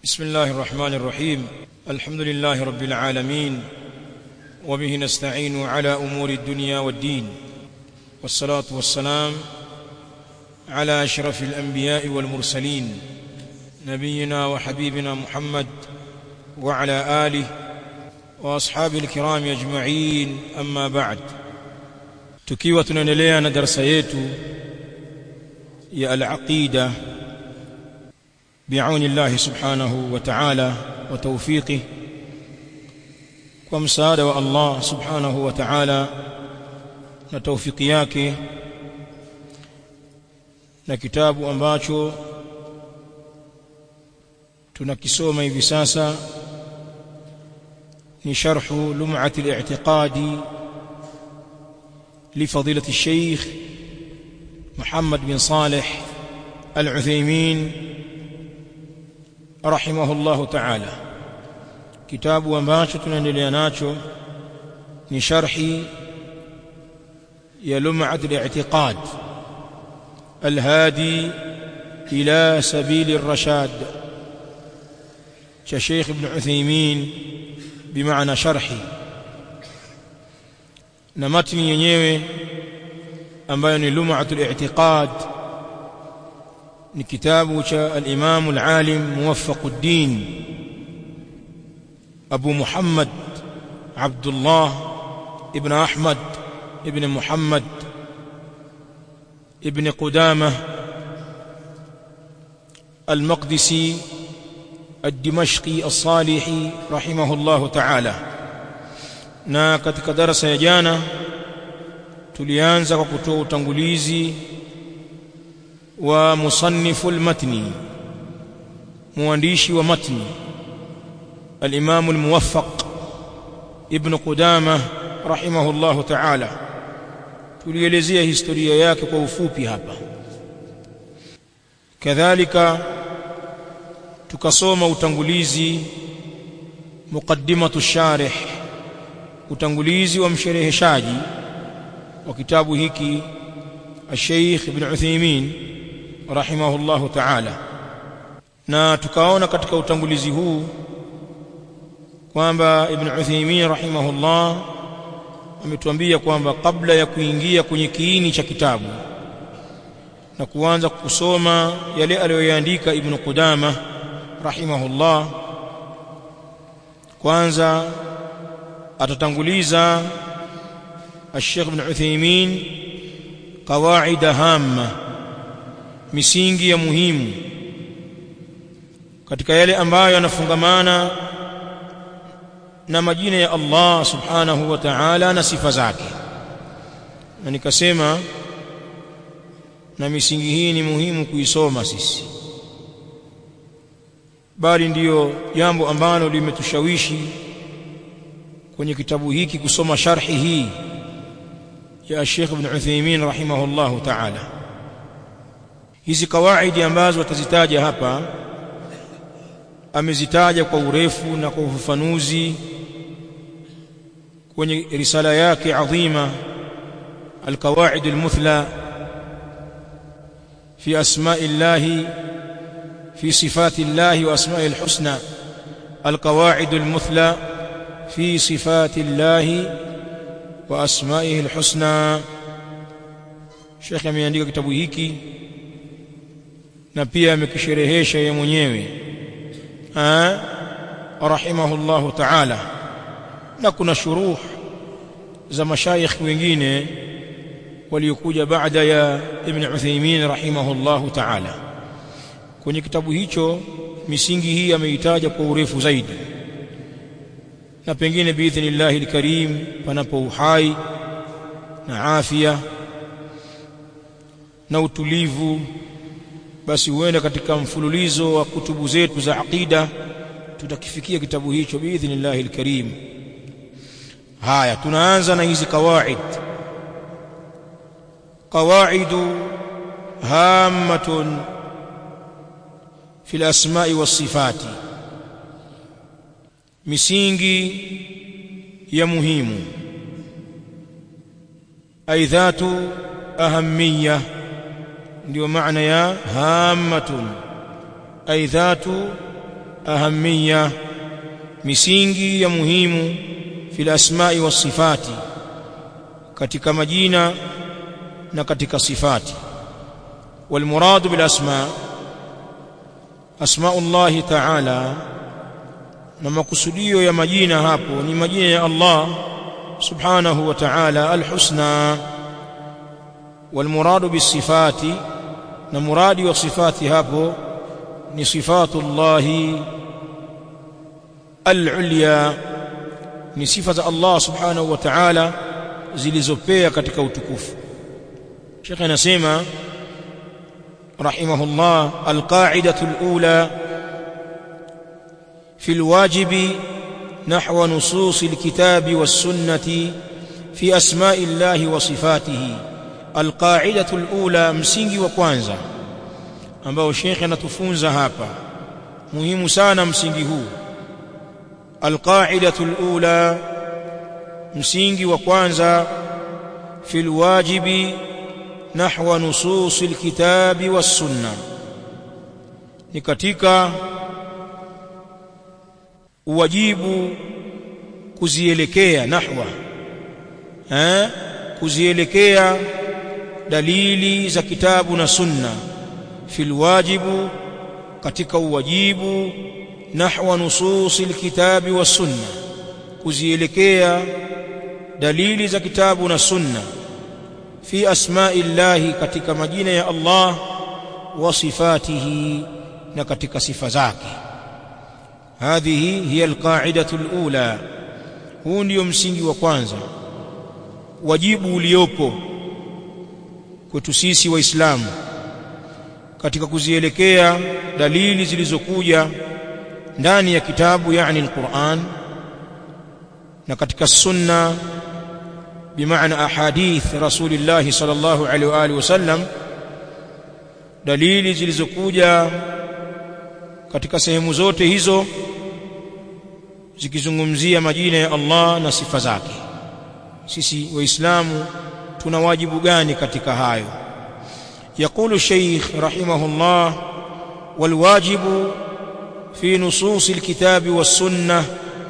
بسم الله الرحمن الرحيم الحمد لله رب العالمين وبه نستعين على امور الدنيا والدين والصلاه والسلام على اشرف الانبياء والمرسلين نبينا وحبيبنا محمد وعلى اله واصحابه الكرام اجمعين اما بعد tukiwa tunaendelea na darasa yetu ya al-aqida بعون الله سبحانه وتعالى وتوفيقه ومساعدة الله سبحانه وتعالى na taufiki yake na kitabu ambacho tunakisoma hivi sasa ni sharhu lum'at al-i'tiqadi لفضيلة الشيخ محمد بن صالح العثيمين رحمه الله تعالى kitabu ambacho tunaendelea nacho ni sharhi ya lum'at al-i'tiqad al-hadi ila sabil ar-rashad cha Sheikh Ibn Uthaymeen bimaana sharhi na matni yenyewe ambayo ni lum'at al-i'tiqad ni kitabu cha al-Imam al-Alim Muwaffaquddin Abu Muhammad Abdullah ibn Ahmad ibn Muhammad ibn Qudamah المقدسي الدمشقي الصالحي رحمه الله تعالى na katika darasa ya jana tulianza kwa kutoa utangulizi wa musannifu almatni muandishi wa matni al-imam al-muwaffaq ibn qudamah rahimahullahu ta'ala tulielezea historia yake kwa ufupi hapa kadhalika tukasoma utangulizi muqaddimatu sharih utangulizi wa mshereheshaji wa kitabu hiki الشيخ ابن عثيمين رحمه الله تعالى na tukaona katika utangulizi huu kwamba ibn Uthaymeen rahimahullah ametuambia kwamba kabla ya kuingia kwenye kiini cha kitabu na kuanza kusoma yale aliyoyaandika ibn Qudama rahimahullah kwanza atatanguliza الشيخ ابن عثيمين قواعد هامه misingi ya muhimu katika yale ambayo yanafungamana na majina ya Allah subhanahu wa ta'ala na sifa zake na nikasema na misingi hii ni muhimu kuisoma sisi bali ndiyo jambo ambalo limetushawishi kwenye kitabu hiki kusoma sharhi hii ya Sheikh Ibn Uthaymeen rahimahullahu ta'ala hizi kawaidi ambazo atazitaja hapa amezitaja kwa urefu na kwa ufafanuzi kwenye risala yake adhima القواعد المثلى في أسماء الله في صفات الله وأسماء الحسنى القواعد المثلى في صفات الله وأسمائه الحسنى شيخ ameandika kitabu hiki na pia amekisherehesha yeye mwenyewe ah rahimahullahu ta'ala na kuna shuruh za mashayikh wengine waliokuja baada ya Ibn Uthaymeen rahimahullahu ta'ala kwenye kitabu hicho misingi hii ameitaja kwa urefu zaidi na pengine biidhnillahi alkarim panapo uhai na afya na utulivu basi huenda katika mfululizo wa kutubu zetu za aqida tutakifikia kitabu hicho biidhnillahi alkarim haya tunaanza na hizi kawaid qawaidu hammatun fi al-asma'i was-sifati misingi ya muhimu aidhatu ahamiyya ndio maana ya hammatun ay dhatu ahamia misingi ya muhimu fil asma'i was sifati katika majina na katika sifati wal muradu bil asma asma'ullahi ta'ala na makusudio ya majina hapo ni majina ya Allah subhanahu wa ta'ala al-husna wal muradu bis sifati na muradi wa sifati hapo ni sifatullahi al-ulya ni sifa za Allah subhanahu wa ta'ala zilizopea katika utukufu Sheikh anasema rahimahullah al-qa'idatu al-ula في الواجب نحو نصوص الكتاب والسنة في أسماء الله وصفاته القاعدة الأولى msingi wa kwanza ambao Sheikh anatufunza hapa muhimu sana msingi huu القاعدة الأولى msingi wa kwanza في الواجب نحو نصوص الكتاب والسنة ni katika uwajibu kuzielekea nahwa eh kuzielekea dalili za kitabu na sunna fil wajibu katika uwajibu nahwa nususil kitabi was sunna kuzielekea dalili za kitabu na sunna fi asma'illahi katika majina ya Allah wa sifatihi na katika sifa zake هذه هي القاعدة الأولى huu ndio msingi wa kwanza wajibu uliopo kwetu sisi waislamu katika kuzielekea dalili zilizokuja ndani ya kitabu yani alquran na katika sunna bimaana ahadith rasulillah sallallahu alaihi wa alihi wasallam dalili zilizokuja katika sehemu zote hizo zikizungumzia majina ya Allah na sifa zake sisi waislamu tuna wajibu gani katika hayo يقول الشيخ رحمه الله والواجب في نصوص الكتاب والسنة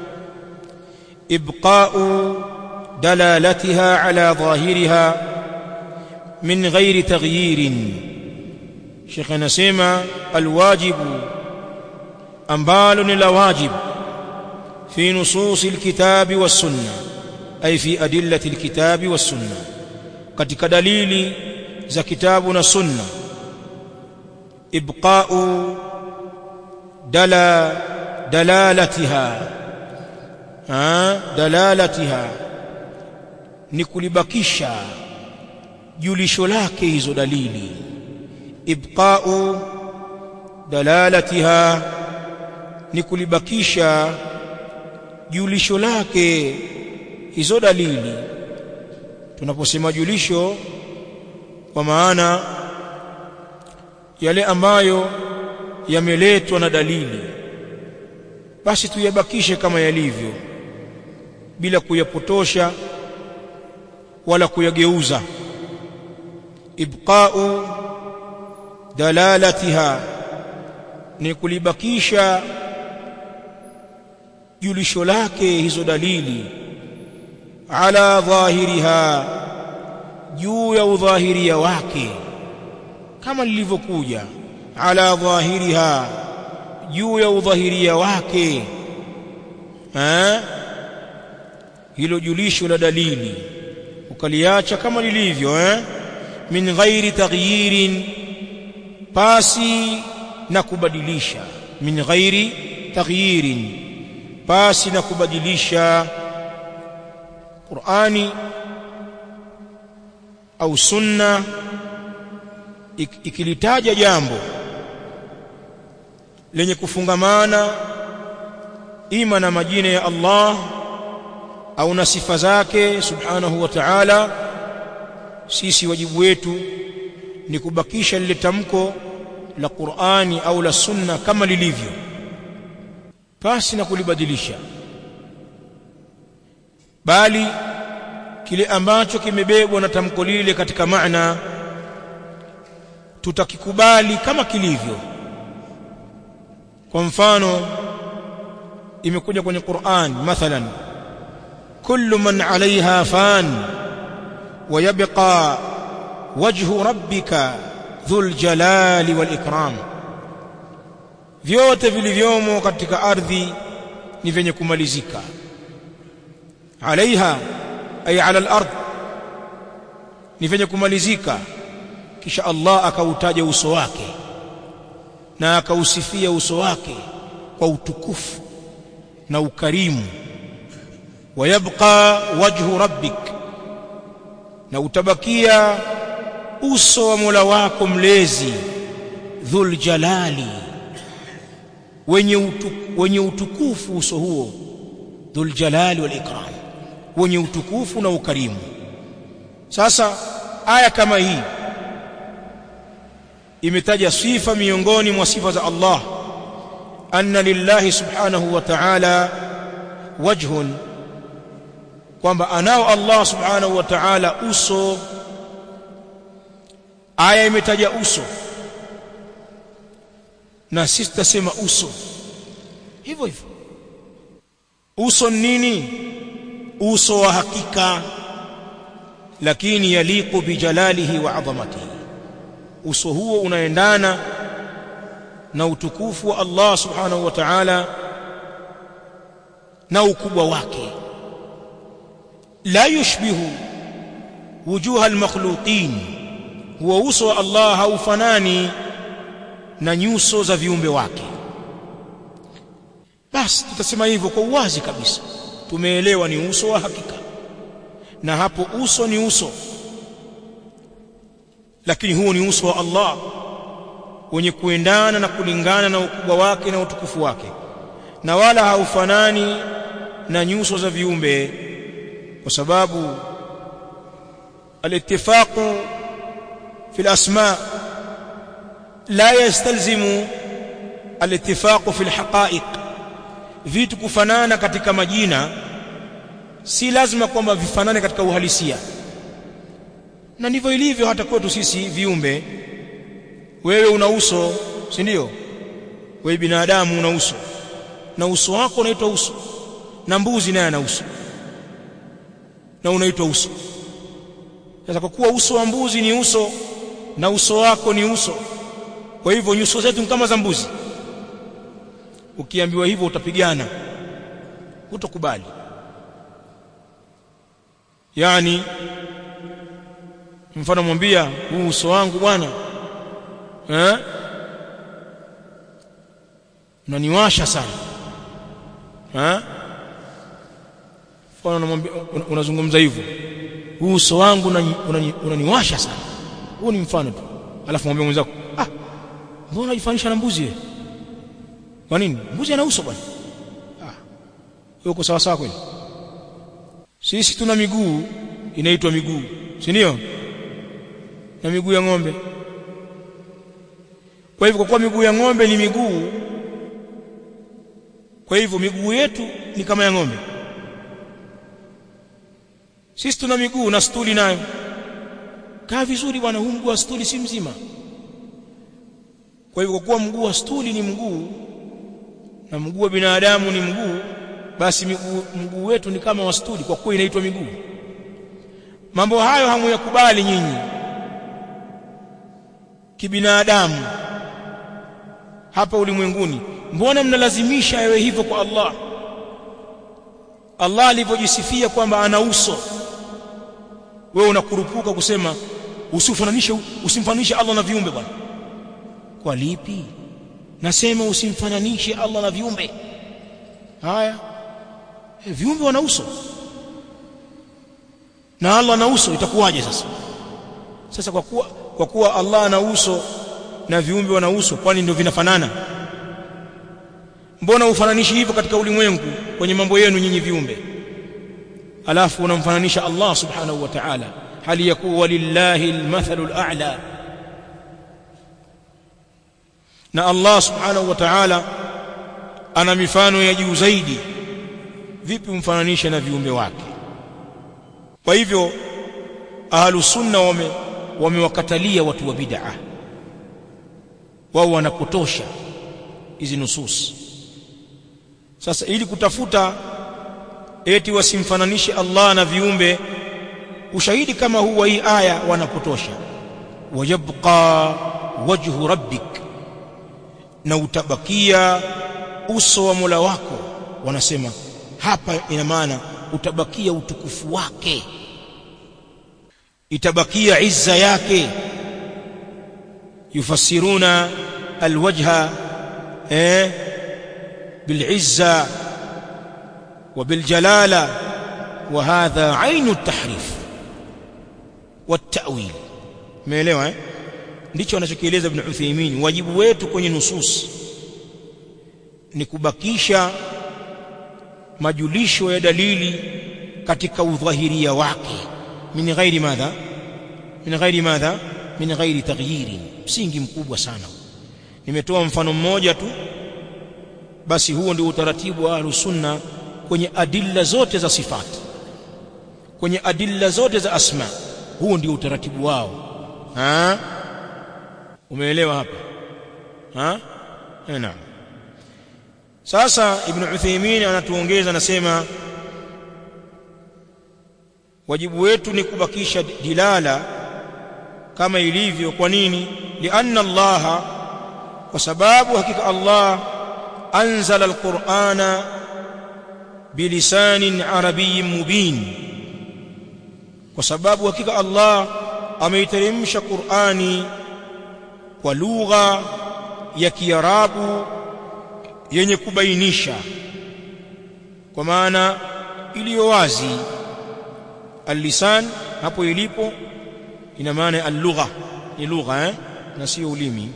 إبقاء دلالتها على ظاهرها من غير تغيير شيخنا سيما الواجب ambalo ni la wajib fi nusus alkitab was-sunna ay fi adillati alkitab was-sunna katika dalili za kitabu na sunna ibqa'u dala dalalatiha ha dalalatiha ni kulibakisha julisho lake hizo dalili ibqa'u dalalatiha ni kulibakisha julisho lake hizo dalili tunaposema julisho kwa maana yale ambayo yameletwa na dalili basi tuyabakishe kama yalivyo bila kuyapotosha wala kuyageuza ibqa'u dalalatiha ni kulibakisha julisho lake hizo dalili ala dhahiriha juu ya udhahiria wake kama lilivyokuja ala dhahiriha juu ya udhahiria wake eh hilo julisho la dalili ukaliacha kama lilivyo eh min ghairi taghyirin pasi na kubadilisha min ghairi taghyirin pasi na kubadilisha Qur'ani au sunna ikilitaja jambo lenye kufungamana ima na majina ya Allah au na sifa zake subhanahu wa ta'ala sisi wajibu wetu ni kubakisha lile tamko la Qur'ani au la sunna kama lilivyo pasi na kulibadilisha bali kile ambacho kimebebwa na tamko lile katika maana tutakikubali kama kilivyo kwa mfano imekuja kwenye Qur'an mathalan kullu man 'alayha fan wa yabqa wajhu rabbika dhul jalali wal ikram vyote vilivyomo katika ardhi ni vyenye kumalizika alaiha ay ala al-ard ni vyenye kumalizika kisha Allah akautaja uso wake na akausifia uso wake kwa utukufu na ukarimu wayabqa wajhu rabbik na utabakia uso wa Mola wako mlezi dhul jalali wenye utu, wenye utukufu uso huo dhul jalali wal ikram wenye utukufu na ukarimu sasa aya kama hii imetaja sifa miongoni mwa sifa za Allah anna lillahi subhanahu wa ta'ala wajhun kwamba anao Allah subhanahu wa ta'ala uso aya imetaja uso na sisi tutasema uso hivyo hivyo uso nini uso wa hakika lakini yaliqu bijalalihi wa adhamatihi uso huo unaendana na utukufu wa Allah subhanahu wa ta'ala na ukubwa wake la yushbihu wujuha almakhluqin huwa uso wa Allah haufanani na nyuso za viumbe wake basi tutasema hivyo kwa uwazi kabisa tumeelewa ni uso wa hakika na hapo uso ni uso lakini huo ni uso wa Allah wenye kuendana na kulingana na ukubwa wake na utukufu wake na wala haufanani na nyuso za viumbe kwa sababu al-ittifaqu fi al-asma la yastalzimu al-ittifaqu fi al-haqa'iq vitu kufanana katika majina si lazima kwamba vifanane katika uhalisia na ndivyo ilivyo hata kwetu sisi viumbe wewe una uso si ndio wewe binadamu una uso na uso wako unaitwa uso na mbuzi naye ana uso na unaitwa uso sasa kwa kuwa uso wa mbuzi ni uso na uso wako ni uso kwa hivyo nyuso zetu ni kama za mbuzi ukiambiwa hivyo utapigana hutokubali yani mfano mwambia huu uso wangu bwana eh unaniwasha sana eh mfano unamwambia unazungumza hivyo huu uso wangu unaniwasha sana huu ni mfano tu alafu mwambie mwenzako ah mbona unajifanisha na mbuzi kwa nini mbuzi ana uso bwana ah uko sawa sawa kweli sisi tuna miguu inaitwa miguu si ndio na miguu ya ng'ombe kwa hivyo kwa kuwa miguu ya ng'ombe ni miguu kwa hivyo miguu yetu ni kama ya ng'ombe sisi tuna miguu na stuli nayo kaa vizuri bwana huu mguu wa stuli si mzima kwa hivyo kwa kuwa mguu wa stuli ni mguu na mguu wa binadamu ni mguu basi miguu mguu wetu ni kama wa stuli kwa kuwa inaitwa miguu mambo hayo hamuyakubali nyinyi kibinadamu hapa ulimwenguni mbona mnalazimisha yawe hivyo kwa Allah Allah alivyojisifia kwamba ana uso wewe unakurupuka kusema usifananishe usimfananishe Allah na viumbe bwana kwa lipi nasema usimfananishe Allah na viumbe haya e, viumbe wana uso na Allah ana uso itakuwaje sasa sasa kwa kuwa kwa kuwa Allah ana uso na viumbe wana uso kwani ndio vinafanana mbona ufananishi hivyo katika ulimwengu kwenye mambo yenu nyinyi viumbe alafu unamfananisha Allah subhanahu wa ta'ala hali yakuwa walillahi almathalul a'la na Allah subhanahu wa ta'ala ana mifano ya juu zaidi vipi umfananishe na viumbe wake kwa hivyo ahlus sunna wame wamewakatalia watu wa bid'a wao wanapotosha hizi nusus sasa ili kutafuta eti wasimfananishe Allah na viumbe ushahidi kama huu wa hii aya wanapotosha wayabqa wajhu rabbik na utabakia uso wa Mola wako wanasema hapa ina maana utabakia utukufu wake itabakia izza yake yufassiruna alwajha eh بالعزة وبالجلالة وهذا عين التحريف والتأويل umeelewa eh ndicho anachokieleza ibn Uthaymeen wajibu wetu kwenye nusus ni kubakisha majulisho ya dalili katika udhahiria wake min ghairi madha min ghairi madha min ghairi taghyirin msingi mkubwa sana nimetoa mfano mmoja tu basi huo ndio utaratibu wa ahlus sunna kwenye adilla zote za sifati kwenye adilla zote za asma huo ndio utaratibu wao ha umeelewa hapa ha naam sasa ibn Uthaymeen anatuongeza anasema wajibu wetu ni kubakisha dilala kama ilivyo kwa nini lianna Allah kwa sababu hakika Allah anzala alqur'ana bilisanin arabiyyin mubin kwa sababu hakika Allah ameiteremsha Qur'ani kwa lugha ya Kiarabu yenye kubainisha kwa maana iliyo wazi al-lisan hapo ilipo ina maana al-lugha ni lugha eh na sio ulimi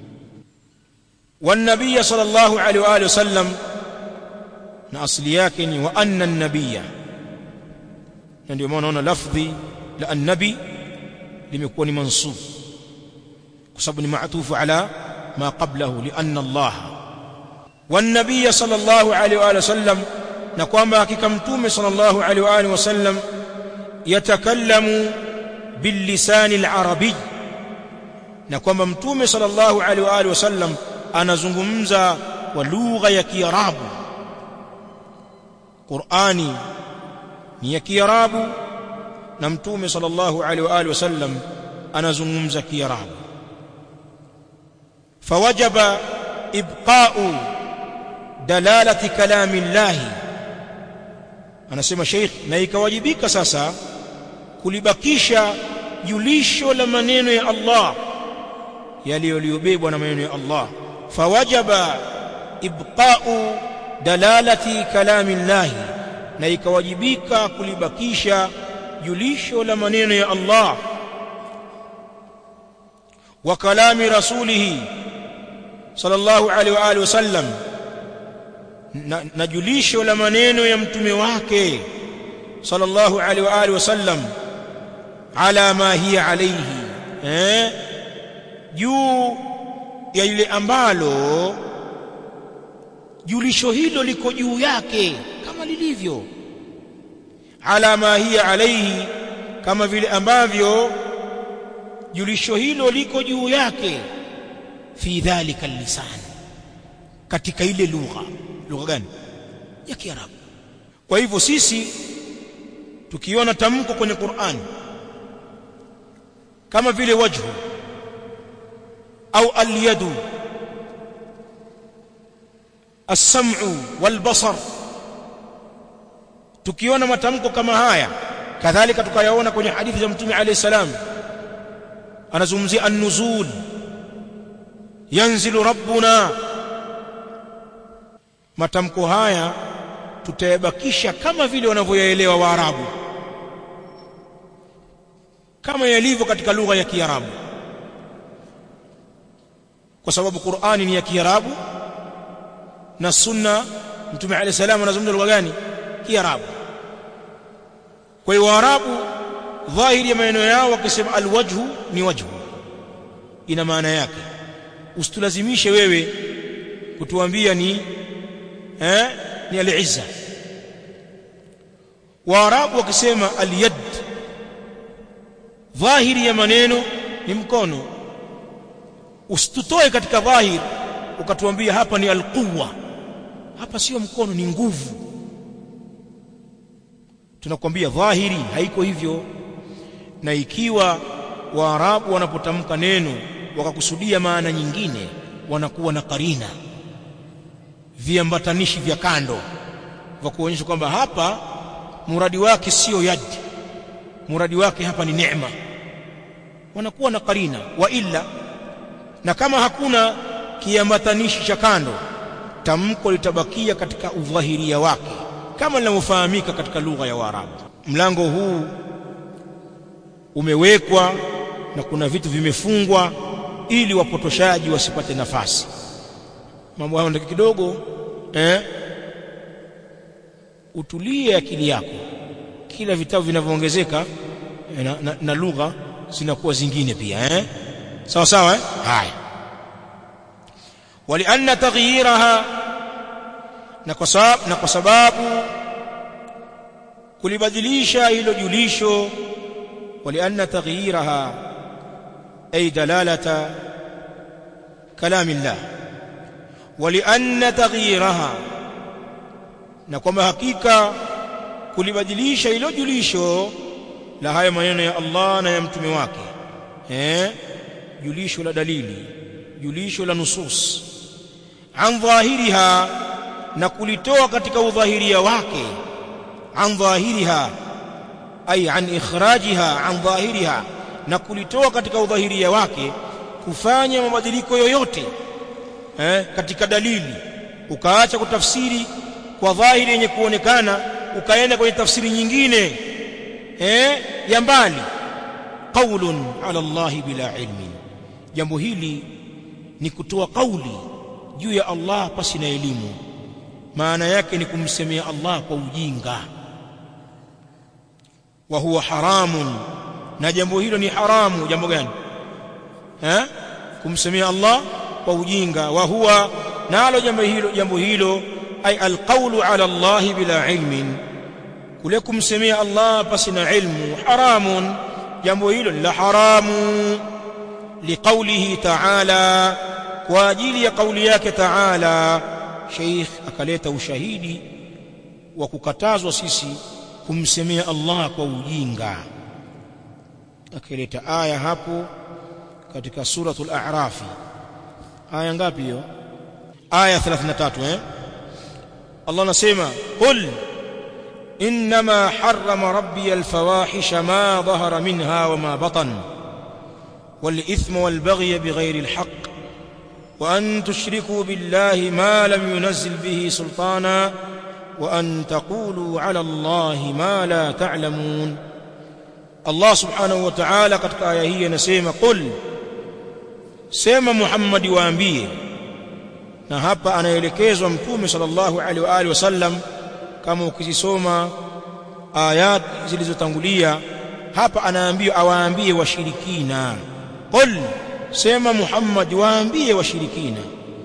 والنبي صلى الله عليه واله وسلم na asili yake ni wa anna an-nabiyya na ndio maana unaona lafdhi la an-nabi limekuwa ni mansub kwa sababu ni maatufu ala ma qablahu li anna Allah والنبي صلى الله عليه واله وسلم na kwamba hakika mtume sallallahu alaihi wa alihi wasallam yatakallamu billisani al-arabi na kwamba mtume sallallahu alaihi wa alihi wasallam anazungumza kwa lugha ya Kiarabu Qur'ani ni ya Kiarabu na mtume sallallahu alaihi wa alihi wasallam anazungumza Kiarabu fawajaba ibqa'u dalalati kalami Allah anasema Sheikh na ikawajibika sasa kulibakisha julisho la maneno ya Allah yaliyobebwa na maneno ya Allah fawajaba ibqa'u dalalati kalami Allah na ikawajibika kulibakisha julisho la maneno ya Allah wa kalami rasulih sallallahu alaihi wa alihi wasallam na, na julisho la maneno ya mtume wake sallallahu alaihi wa alihi wasallam ala ma hiya alayhi eh juu ya ile ambalo julisho hilo liko juu yake kama lilivyo ala ma hiya alayhi kama vile ambavyo julisho hilo liko juu yake fi dhalika lisan katika ile lugha lugha gani ya kiarabu kwa hivyo sisi tukiona tamko kwenye Qur'an kama vile wajhu au al-yadu as-sam'u wal-basar tukiona matamko kama haya kadhalika tukayaona kwenye hadithi za mtume alayhi salam anazungumzia an-nuzul yanzilu rabbuna matamko haya tutayabakisha kama vile wanavyoyaelewa waarabu kama yalivyo katika lugha ya kiarabu kwa sababu Qur'ani ni ya kiarabu na sunna mtume alayhi salam anazungumza lugha gani kiarabu kwa hiyo waarabu dhahiri ya maneno yao wakisema alwajhu ni wajhu ina maana yake usitulazimishe wewe kutuambia ni eh ni al-izza waarabu wakisema al-yad dhahiri ya maneno ni mkono usitutoe katika dhahir ukatuambia hapa ni al-quwwa hapa sio mkono ni nguvu tunakwambia dhahiri haiko hivyo na ikiwa waarabu wanapotamka neno wakakusudia maana nyingine wanakuwa na karina viambatanishi vya kando vya kuonyesha kwamba hapa muradi wake sio yadi muradi wake hapa ni neema wanakuwa na karina wa illa na kama hakuna kiambatanishi cha kando tamko litabakia katika udhahiria wake kama linavyofahamika katika lugha ya Waarabu mlango huu umewekwa na kuna vitu vimefungwa ili wapotoshaji wasipate nafasi mambo hayo ndio kidogo eh utulie akili yako kila vitabu vinavyoongezeka na, na, na lugha zinakuwa zingine pia eh sawa sawa eh haya walianna taghyiraha na kwa sababu na kwa sababu kulibadilisha hilo julisho walianna taghyiraha ay dalalata kalamillah walianna taghyiraha na kwamba hakika kulibadilisha hilo julisho la haya maneno ya Allah na ya mtume wake eh julisho la dalili julisho la nusus an dhahiriha na kulitoa katika udhahiria wake an dhahiriha ay an ikhrajiha an dhahiriha na kulitoa katika udhahiria wake kufanya mabadiliko yoyote eh, katika dalili ukaacha kutafsiri kwa dhahiri yenye kuonekana ukaenda kwenye tafsiri nyingine eh, ya mbali qaulun ala Allah bila ilmin jambo hili ni kutoa kauli juu ya Allah pasi na elimu maana yake ni kumsemea Allah kwa ujinga wa huwa haramun na jambo hilo ni haramu jambo gani eh kumsemea Allah kwa ujinga wa huwa nalo jambo hilo jambo hilo ay alqawlu ala Allah bila ilmin kule kumsemea Allah pasi na ilmu haramun jambo hilo la haramu liqaulihi ta'ala kwa ajili ya kauli yake ta'ala sheikh akaleta ushahidi wa kukatazwa sisi kumsemea Allah kwa ujinga akaleta aya hapo katika suratul a'raf aya ngapi hiyo aya 33 eh Allah anasema qul انما حرم ربي الفواحش ما ظهر منها وما بطن والاثم والبغي بغير الحق وان تشركوا بالله ما لم ينزل به سلطانا وان تقولوا على الله ما لا تعلمون الله سبحانه وتعالى katika aya hii anasema qul sema Muhammad waambie na hapa anaelekezwa mtume sallallahu alaihi wa alihi wasallam kama ukizisoma ayat zilizotangulia hapa anaambiwa awaambie washirikina qul sema Muhammad waambie washirikina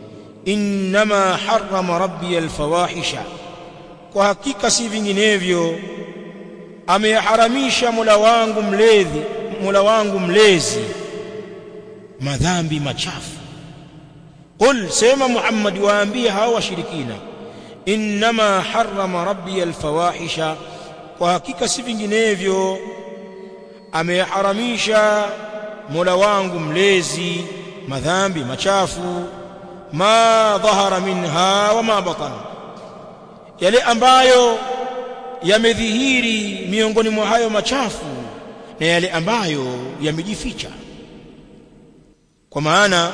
inma harrama rabbi alfawahisha kwa hakika si vinginevyo ameharamisha Mola wangu mlezi Mola wangu mlezi madhambi machafu qul sema Muhammad waambie hao washirikina inma harrama rabbi alfawahisha kwa hakika si vinginevyo ameharamisha Mola wangu mlezi madhambi machafu ma dhahara minha wa ma batan yale ambayo yamedhihiri miongoni mwa hayo machafu na yale ambayo yamejificha kwa maana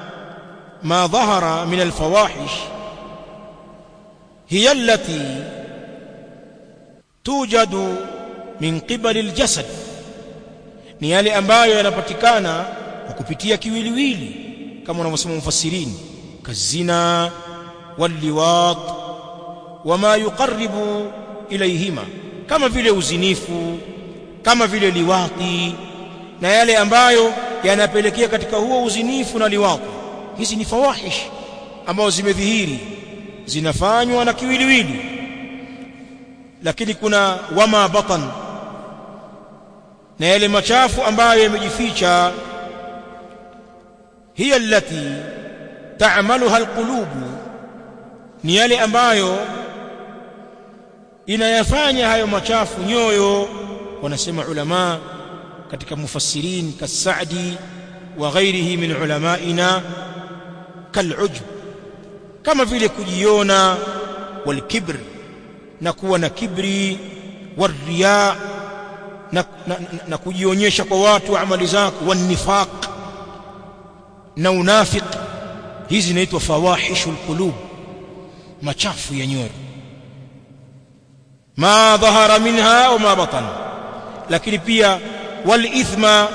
ma dhahara min alfawahish hiya allati tujadu min qibali aljasad ni yale ambayo yanapatikana kwa kupitia kiwiliwili kama wanavyosema mufassirini kazina walliwat wama yuqarribu ilayhima kama vile uzinifu kama vile liwati na yale ambayo yanapelekea katika huo uzinifu na liwati hizi ni fawahish ambazo zimedhihiri zinafanywa na kiwiliwili lakini kuna wama batan na yale machafu ambayo yamejificha hiya allati ta'maluha alqulubu ni yale ambayo inayafanya hayo machafu nyoyo wanasema ulama katika mufassirin kasadi wa ghairihi min ulamaina kalujb kama vile kujiona walkibr na kuwa na kibri wariya na, na, na, na kujionyesha kwa watu amali zako wanifaq na unafiq hizi zinaitwa fawahishul qulub machafu ya nyoyo ma dhahara minha au ma batan lakini pia wal ithma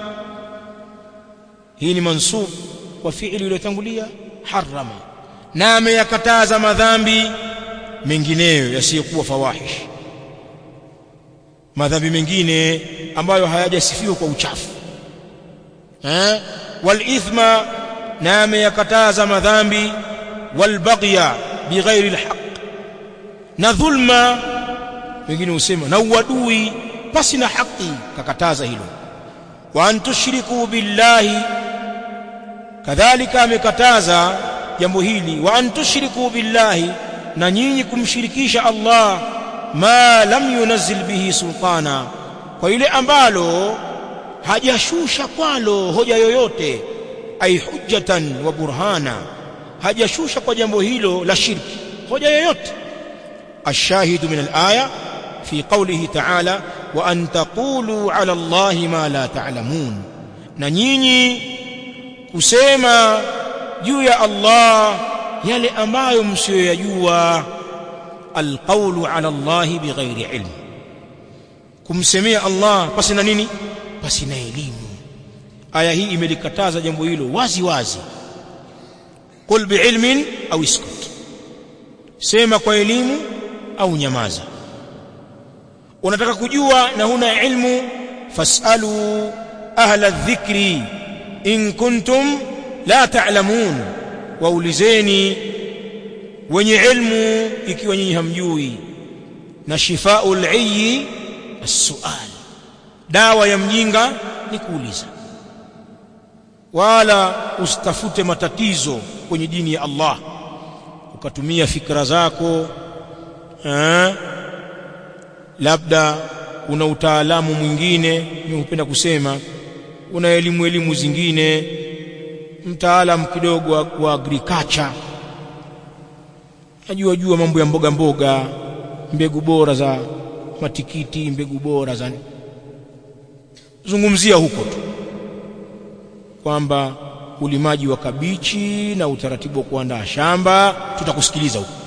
hii ni mansub kwa fi'li iliyotangulia harama na ameyakataza madhambi mengineyo yasiyokuwa fawahish madhambi mengine ambayo hayajasifiwa kwa uchafu eh wal ithma na ameyakataza madhambi wal baghya bighairi alhaq na dhulma wengine husema na uadui pasi na haki kakataza hilo wa an tushriku billahi kadhalika amekataza jambo hili wa an tushriku billahi na nyinyi kumshirikisha Allah ma lam yunazzil bihi sultana kwa ile ambalo hajashusha kwalo hoja yoyote ay hujjatan wa burhana hajashusha kwa jambo hilo la shirki hoja yoyote الشاهد من الآية في قوله تعالى وأن تقولوا على الله ما لا تعلمون ننيني كسيما juu ya Allah yale ambayo msiyoyajua alqawlu ala Allah bighairi ilm kumsemea Allah pasi na nini pasi na elimu aya hii imelikataza jambo hilo wazi wazi qul biilmin au iskut sema kwa elimu au nyamaza unataka kujua na huna ilmu fasalu ahla dhikri in kuntum la ta'lamun waulizeni wenye ilmu ikiwa nyinyi hamjui na shifaul ayyi as-su'al dawa ya mjinga ni kuuliza wala usitafute matatizo kwenye dini ya Allah ukatumia fikra zako eh, labda una utaalamu mwingine mimi hupenda kusema una elimu elimu zingine mtaalamu kidogo wa, wa agriculture najua jua mambo ya mboga mboga mbegu bora za matikiti mbegu bora za zungumzia huko tu kwamba ulimaji wa kabichi na utaratibu wa kuandaa shamba tutakusikiliza huko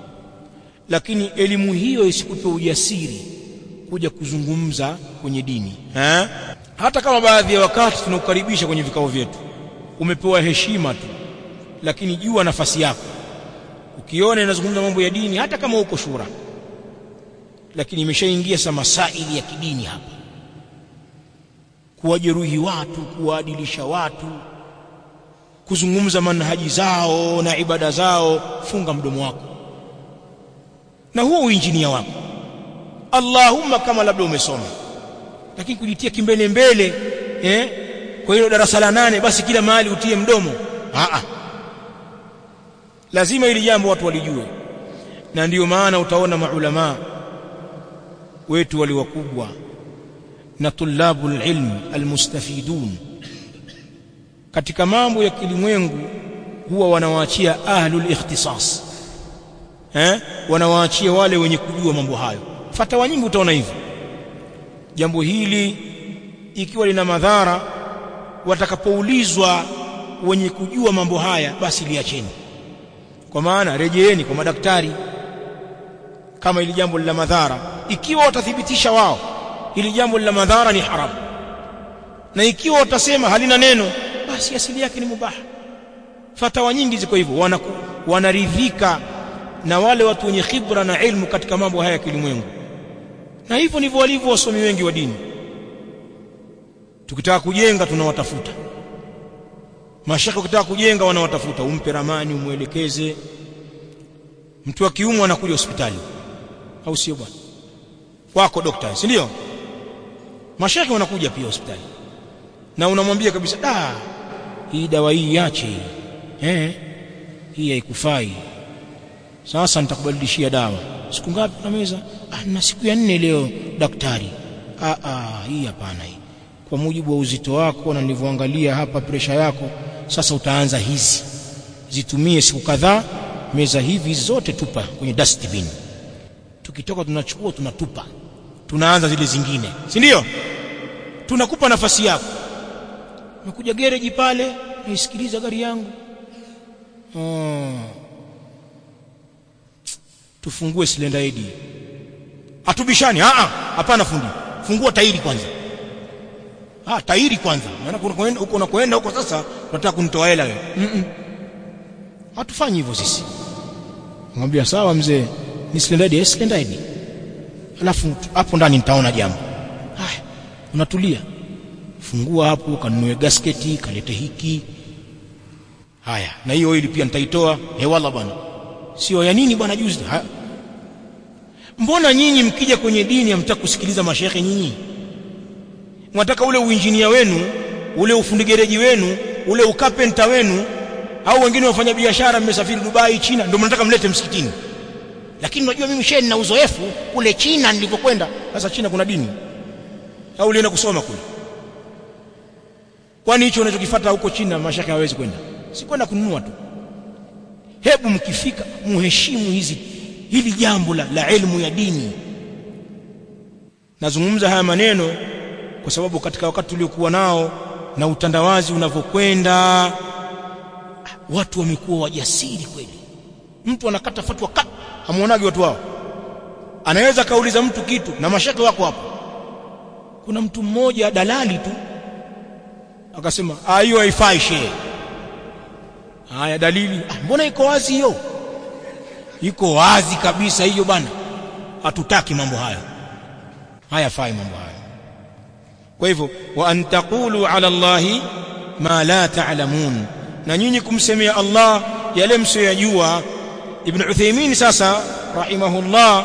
lakini elimu hiyo isikupe ujasiri kuja kuzungumza kwenye dini ha? hata kama baadhi ya wakati tunakukaribisha kwenye vikao vyetu umepewa heshima tu lakini jua nafasi yako ukiona inazungumza mambo ya dini hata kama uko shura lakini imeshaingia sa masaili ya kidini hapa kuwajeruhi watu kuwaadilisha watu kuzungumza manhaji zao na ibada zao funga mdomo wako na huo uinjinia wako Allahumma kama labda umesoma lakini kujitia kimbele mbele eh kwa hiyo darasa la nane basi kila mahali utie mdomo a lazima ili jambo watu walijue na ndiyo maana utaona maulama wetu wali wakubwa na tulabul ilm almustafidun katika mambo ya kilimwengu huwa wanawaachia ahlul ikhtisas eh wanawaachia wale wenye kujua mambo hayo fatawa nyingi utaona hivyo jambo hili ikiwa lina madhara watakapoulizwa wenye kujua mambo haya basi liacheni kwa maana rejeeni kwa madaktari kama ili jambo lina madhara ikiwa watathibitisha wao ili jambo lina madhara ni haramu na ikiwa watasema halina neno basi asili yake ni mubaha fatawa nyingi ziko hivyo wanaridhika na wale watu wenye khibra na ilmu katika mambo haya ya kilimwengu na hivyo ndivyo walivyo wasomi wengi wa dini tukitaka kujenga tunawatafuta mashaka ukitaka kujenga wanawatafuta umpe ramani umwelekeze mtu akiumwa anakuja hospitali au sio bwana wako daktari si ndio mashaka wanakuja pia hospitali na unamwambia kabisa da hii dawa hii iache eh hii haikufai sasa nitakubadilishia dawa siku ngapi na meza ah na siku ya nne leo daktari ah ah hii hapana hii kwa mujibu wa uzito wako na nilivyoangalia hapa presha yako sasa utaanza hizi zitumie siku kadhaa meza hivi zote tupa kwenye dustbin tukitoka tunachukua tunatupa tunaanza zile zingine si ndio tunakupa nafasi yako umekuja gereji pale naisikiliza gari yangu oh. tufungue silenda edi atubishani a a hapana fundi fungua tairi kwanza ah tairi kwanza maana unakoenda huko unakoenda huko sasa unataka kunitoa hela wewe mm -mm. hatufanyi hivyo sisi ngambia sawa mzee ni silenda edi silenda edi alafu hapo ndani nitaona jambo haya unatulia fungua hapo kanunue gasketi kalete hiki haya na hiyo oili pia nitaitoa hewala bwana sio ya nini bwana juzi haya mbona nyinyi mkija kwenye dini hamtaka kusikiliza mashehe nyinyi mwataka ule uinjinia wenu ule ufundi gereji wenu ule ukapenta wenu au wengine wafanya biashara mmesafiri Dubai China ndio mnataka mlete msikitini lakini unajua mimi shehe nina uzoefu kule China nilipokwenda sasa China kuna dini au ulienda kusoma kule kwani hicho unachokifuata huko China mashaka hawezi kwenda si kwenda kununua tu hebu mkifika muheshimu hizi hili jambo la, la elimu ya dini nazungumza haya maneno kwa sababu katika wakati tuliokuwa nao na utandawazi unavyokwenda watu wamekuwa wajasiri kweli mtu anakata fatwa kat hamuonaji watu wao anaweza kauliza mtu kitu na mashaka wako hapo kuna mtu mmoja dalali tu akasema hiyo haifai shehe haya dalili ah, mbona iko wazi hiyo iko wazi kabisa hiyo bana hatutaki mambo hayo hayafai mambo hayo kwa hivyo wa an taqulu ala allahi ma la ta'lamun na nyinyi kumsemea Allah yale msiyojua ibn Uthaymeen sasa rahimahullah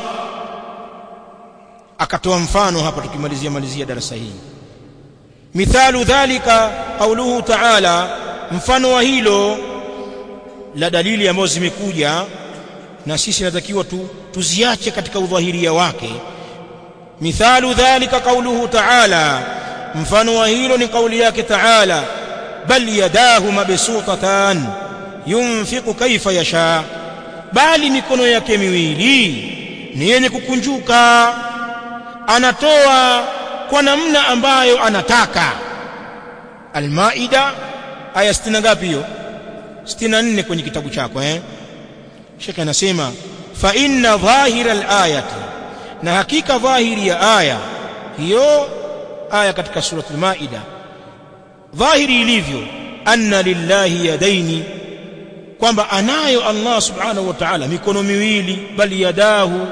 akatoa mfano hapa tukimalizia malizia darasa hili mithalu dhalika qauluhu ta'ala mfano wa hilo la dalili ambazo zimekuja na sisi natakiwa tu, tuziache katika udhahiria wake mithalu dhalika qauluhu ta'ala mfano wa hilo ni kauli yake ta'ala bal yadahu mabsutatan yunfiqu kaifa yasha bali mikono yake miwili ni yenye kukunjuka anatoa kwa namna ambayo anataka almaida aya 60 ngapi hiyo 64 kwenye kitabu chako eh Sheikh anasema fa inna dhahira alayati na hakika dhahiri ya aya hiyo aya katika suratul maida dhahiri ilivyo anna lillahi yadaini kwamba anayo Allah subhanahu wa ta'ala mikono miwili bali yadahu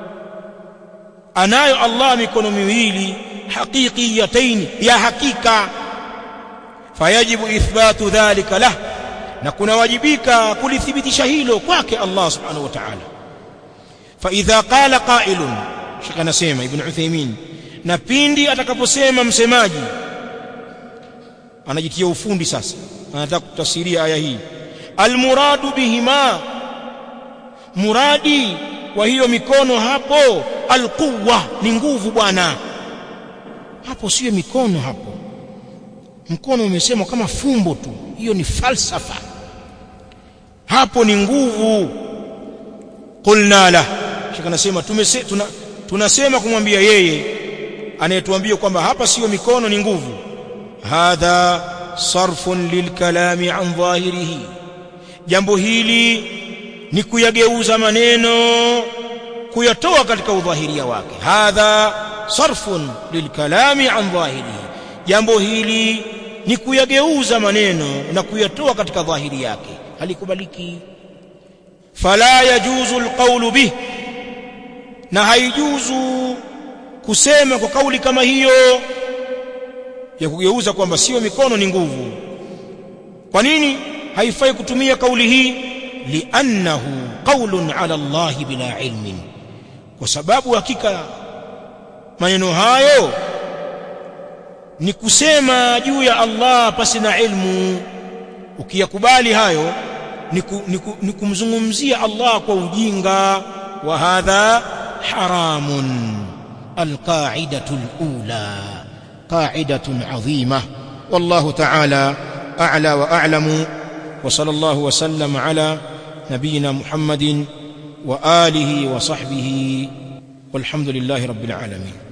anayo Allah mikono miwili haqiqiyataini ya hakika fayajibu ithbatu dhalika lah na kunawajibika kulithibitisha hilo kwake Allah subhanahu wa ta'ala fa idha qala qa'ilun shaka anasema ibn Uthaymeen na pindi atakaposema msemaji anajitia ufundi sasa anataka kutafsiria aya hii almuradu bihima muradi wa hiyo mikono hapo alquwa ni nguvu bwana hapo sio mikono hapo mkono umesemwa kama fumbo tu hiyo ni falsafa hapo ni nguvu qulna la shaka nasema tumese, tuna, tunasema kumwambia yeye anayetuambia kwamba hapa sio mikono ni nguvu hadha sarfun lilkalami an dhahirihi jambo hili ni kuyageuza maneno kuyatoa katika udhahiria wake hadha sarfun lilkalami an dhahirihi jambo hili ni kuyageuza maneno na kuyatoa katika dhahiri yake halikubaliki fala yajuzu alqawlu bih na haijuzu kusema kwa kauli kama hiyo ya kugeuza kwamba sio mikono ni nguvu kwa nini haifai kutumia kauli hii liannahu qawlun ala Allah bila ilmin kwa sababu hakika maneno hayo ni kusema juu ya Allah pasi na ilmu ukiyakubali hayo ni kumzungumzia Allah kwa ujinga wa hadha haramun alqaidatu alula qaidatun adhima wallahu ta'ala a'la wa a'lamu wa sallallahu wa sallam ala nabiyyina muhammadin wa alihi wa sahbihi والحمد لله رب العالمين